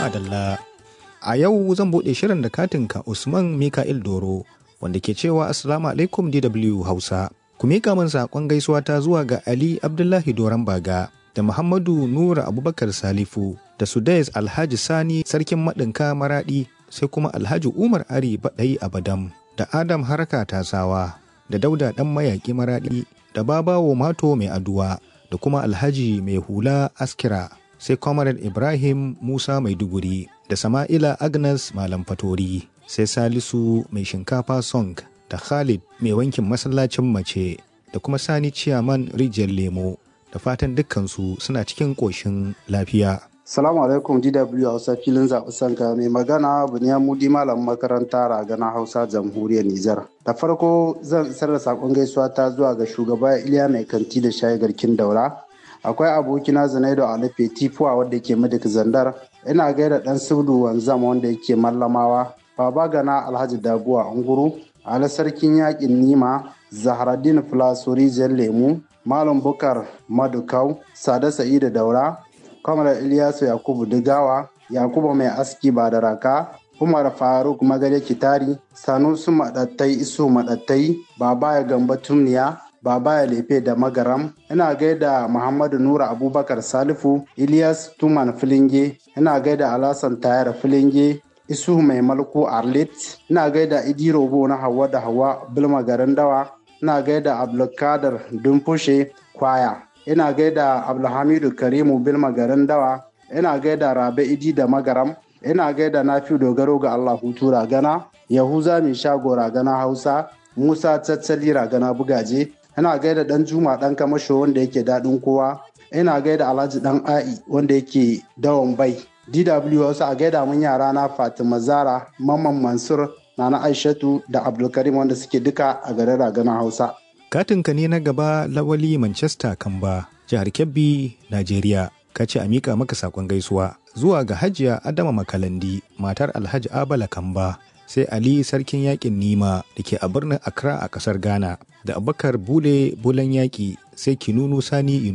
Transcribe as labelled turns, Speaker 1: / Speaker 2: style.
Speaker 1: Adalla. A yau zan buɗe shirin da katinka Usman Mika'il Doro wanda ke cewa Assalamu alaikum DW Hausa. Ku miƙa min saƙon gaisuwa ta zuwa ga Ali Abdullahi Doron Baga da Muhammadu Nura Abubakar Salifu da Sudais Alhaji Sani Sarkin Maɗinka Maraɗi sai kuma Alhaji Umar Ari Baɗai Abadam da Adam Haraka Tasawa da Dauda Ɗan Mayaƙi Maraɗi da Babawo Mato Mai Aduwa da kuma Alhaji Mai Hula Askira sai Comrade Ibrahim Musa Maiduguri da Sama'ila Agnes Malam Fatori sai Salisu Mai Shinkafa Song da Khalid Mai Wankin Masallacin Mace da kuma Sani Ciyaman Rijiyar Lemo da fatan dukkansu suna cikin ƙoshin lafiya.
Speaker 2: Salamu alaikum DW Hausa filin zaɓi sanka mai magana Buniya Mudi Malam makaranta Ragana Hausa Jamhuriyar Nijar. Da farko zan isar da saƙon gaisuwa ta zuwa ga shugaba Iliya Mai Kanti da Shayi Garkin Daura. Akwai abokina Zanaido Alife Tifuwa wanda yake Madik Zandar. Ina gaida ɗan Subdu Wanzam wanda yake Mallamawa. Baba Gana Alhaji Dabuwa Unguru. Ali Sarkin Yaƙin Nima. Zaharaddin Filasori Lemu. Malam Bukar Madukau. Sada Sa'idu Daura. kamar Ilyasu Yakubu Digawa, Yakubu Mai Aski Badaraka, Umar Faruk Magare Kitari, Sanusu Maɗattai Isu Maɗattai, Baba ya Gamba Tumniya, Baba ya Lefe da Magaram, ina gaida Muhammadu Nura Abubakar Salifu, Ilyas Tuman Filinge, ina gaida Alasan Tayar Filinge, Isu Mai Malku Arlit, ina gaida Idi Robo na Hawa da Hawa Bilma Garin Dawa, ina gaida Abdulkadir Dumfushe Kwaya. ina gaida abdulhamidu karimu bilma garin dawa ina gaida rabe idi da magaram ina gaida nafi dogaro ga allah hutu ragana yahuza mai shago ragana hausa musa tattali ragana bugaje ina gaida dan juma dan kamasho wanda yake daɗin kowa ina gaida alhaji dan a'i wanda yake dawon bai dw hausa a gaida mun yara na fatima zara mamman mansur nana aishatu da abdulkarim wanda suke duka a garin ragana hausa
Speaker 1: Katinka ne na gaba lawali Manchester Kamba, jihar Kebbi, Najeriya. Ka ce a miƙa maka saƙon gaisuwa zuwa ga Hajiya Adama Makalandi, matar Alhaji Abala Kamba, sai Ali Sarkin Yaƙin Nima da ke a birnin Accra a ƙasar Ghana, da Abubakar Bule Bulan Yaƙi sai Kinunu Sani